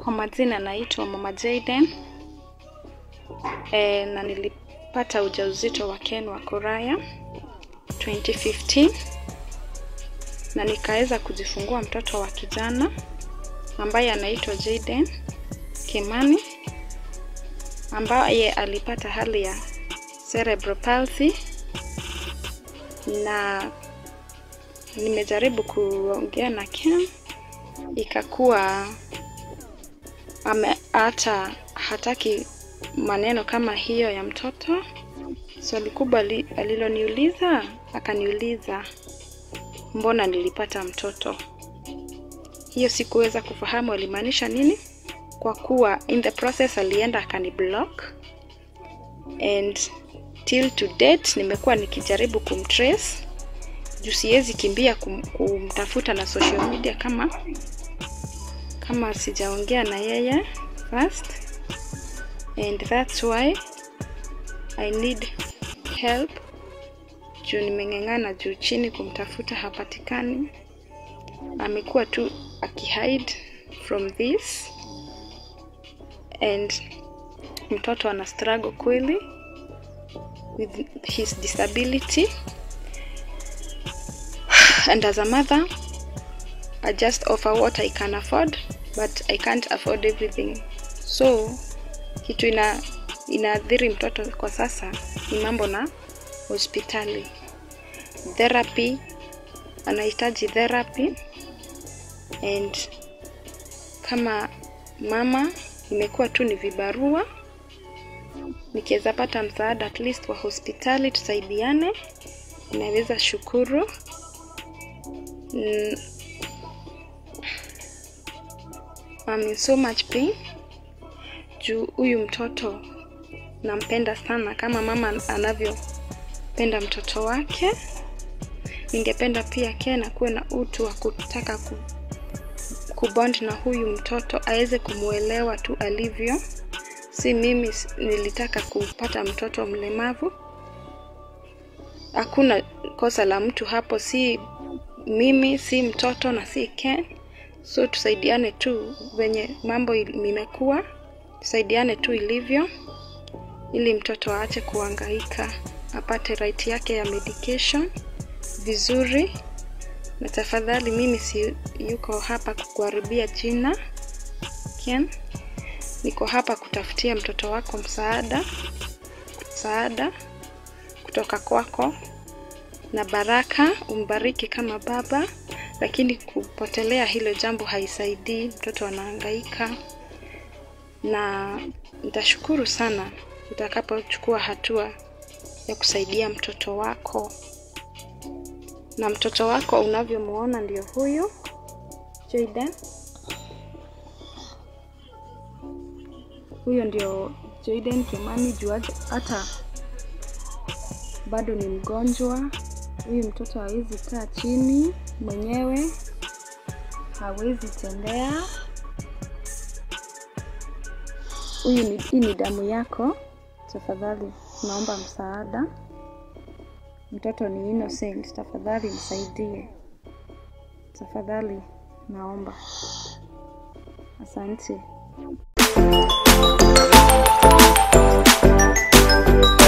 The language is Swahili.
Kwa majina naitwa Mama Jayden e, na nilipata ujauzito wa Ken wa Kuraya 2015 na nikaweza kujifungua mtoto wa kijana ambaye anaitwa Jayden Kimani ambaye alipata hali ya cerebral palsy na nimejaribu kuongea na Ken ikakuwa ame hata hataki maneno kama hiyo ya mtoto. Swali kubwa li, aliloniuliza akaniuliza mbona nilipata mtoto. Hiyo sikuweza kufahamu alimaanisha nini, kwa kuwa in the process alienda akani block and till to date nimekuwa nikijaribu kumtrace juu siwezi kimbia kum, kumtafuta na social media kama kama sijaongea na yeye first and that's why I need help juu nimeng'eng'ana juu chini kumtafuta hapatikani amekuwa tu akihide from this and mtoto ana struggle kweli with his disability and as a mother I just offer what I can afford but I can't afford everything so kitu ina inaathiri mtoto kwa sasa ni mambo na hospitali therapy anahitaji therapy and kama mama imekuwa tu ni vibarua nikiweza pata msaada at least wa hospitali tusaidiane inaweza shukuru mm, I'm in so much pain juu huyu mtoto nampenda sana kama mama anavyopenda mtoto wake. Ningependa pia Ken akuwe na utu wa kutaka ku, kubond na huyu mtoto aweze kumwelewa tu alivyo. Si mimi nilitaka kupata mtoto mlemavu. Hakuna kosa la mtu hapo, si mimi, si mtoto na si Ken. So tusaidiane tu venye mambo imekuwa, tusaidiane tu ilivyo, ili mtoto aache kuhangaika, apate right yake ya medication vizuri. Na tafadhali, mimi si yuko hapa kukuharibia jina Ken, niko hapa kutafutia mtoto wako msaada, msaada kutoka kwako na baraka, umbariki kama baba lakini kupotelea hilo jambo haisaidii, mtoto anahangaika, na nitashukuru sana utakapochukua hatua ya kusaidia mtoto wako. Na mtoto wako unavyomuona ndio huyu Jayden, huyo ndio Jayden Kimani. Juu hata bado ni mgonjwa huyu mtoto hawezi kaa chini mwenyewe, hawezi tembea. Huyu ni, hii ni damu yako. Tafadhali naomba msaada, mtoto ni innocent. Tafadhali msaidie, tafadhali naomba. Asante.